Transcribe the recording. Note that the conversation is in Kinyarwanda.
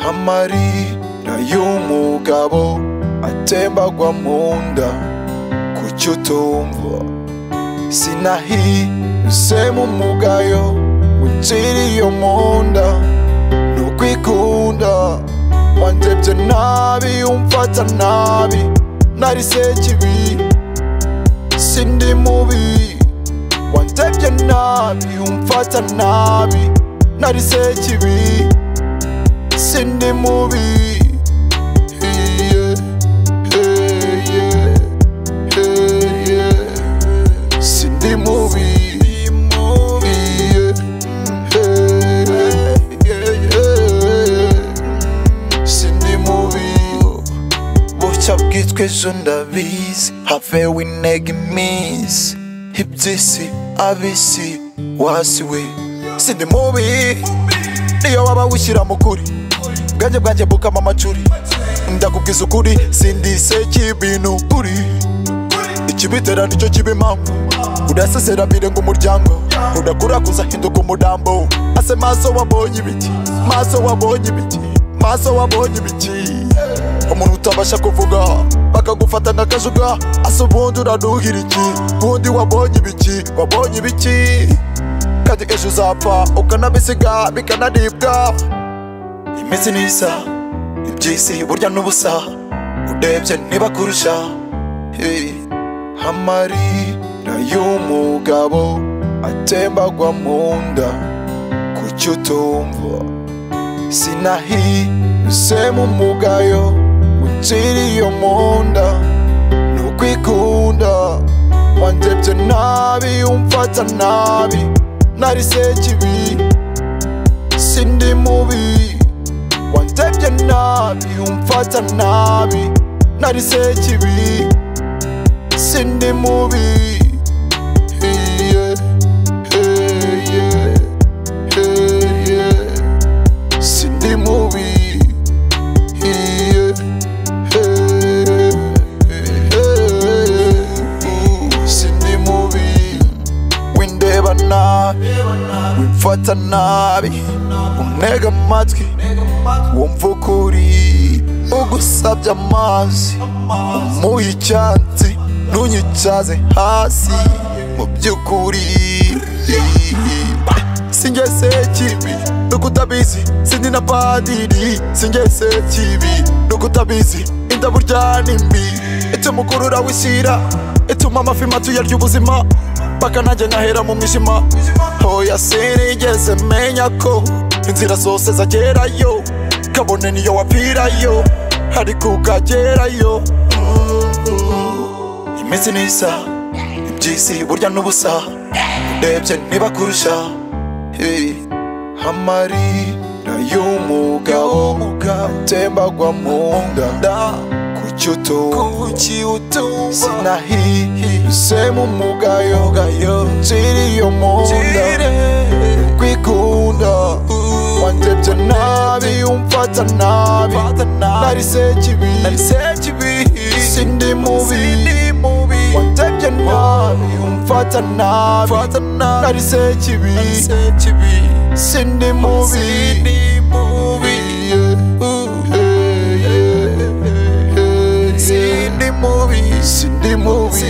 amarira y'umugabo atembagwa mu nda kuki utumva sinahise mu mugayo unciriye mu nda ntukwikunda wandebye nabi umfata nabi nari sekibi sindi mubi wandebye nabi umfata nabi nari sekibi sindi mubi Yeah, yeah, yeah, yeah, yeah. Sindi mubi Yeah, yeah, yeah, yeah. Sindi mubi bucya bwitwa ejo ndabizi havewe intege iminsi iby'isi ab'isi wasi we sindi mubi niyo waba wishyira mu kuri bwanjye bwanjye bukama amacuri ndakubwiza ukuri sindi sekibintu uri ikibitera nicyo kiba impamvu urasesera birenga umuryango udakura kuzahinduka umurambo ase maso wabonye ibiki maso wabonye ibiki maso wabonye ibiki umuntu utabasha kuvuga bakagufata nk'akajuga asa ubundi uranuhira iki ubundi wabonye ibiki wabonye ibiki kandi ejo uzapfa ukanabisiga bikanaribwa iminsi ntisa iby'isi burya n'ubusa urebye ntibakurusha hey. amarira y'umugabo atembagwa mu nda kuki utumva sinahise mu mugayo unciriye mu nda ntukwikunda wandebye nabi umfata nabi nari sekibi sindi mubi wandebye nabi umfata nabi nari sekibi sindi mubi Yeah, yeah, yeah, yeah, yeah sindi mubi Yeah, yeah, yeah. sindi mubi windeba nabi wimfata nabi untega amatwi wumva ukuri ugusabye amazi umuha icyansi ntunyicaze hasi mu by'ukuri sinjye se kibi nuko utabizi sindi na padiri sinjye se kibi nuko utabizi inda burya ni mbi ituma ukurura wishyira ituma amafi mato yarya ubuzima paka nanjye nkahera mu mwijima hoya sinigeze menya ko inzira zose zagerayo kabone niyo wapfirayo ariko ukagerayo iminsi ntisa iby'isi burya n'ubusa urebye ntibakurusha hey. amarira y'umugabo atembagwa mu nda kuki utumva sinahise mu mugayo nciriye mu nda kwikunda wandebye nabi umfata nabi nari sekibi sindi mubi wandebye nabi umfata nabi nari sekibi sindi mubi sindi mubi sindi mubi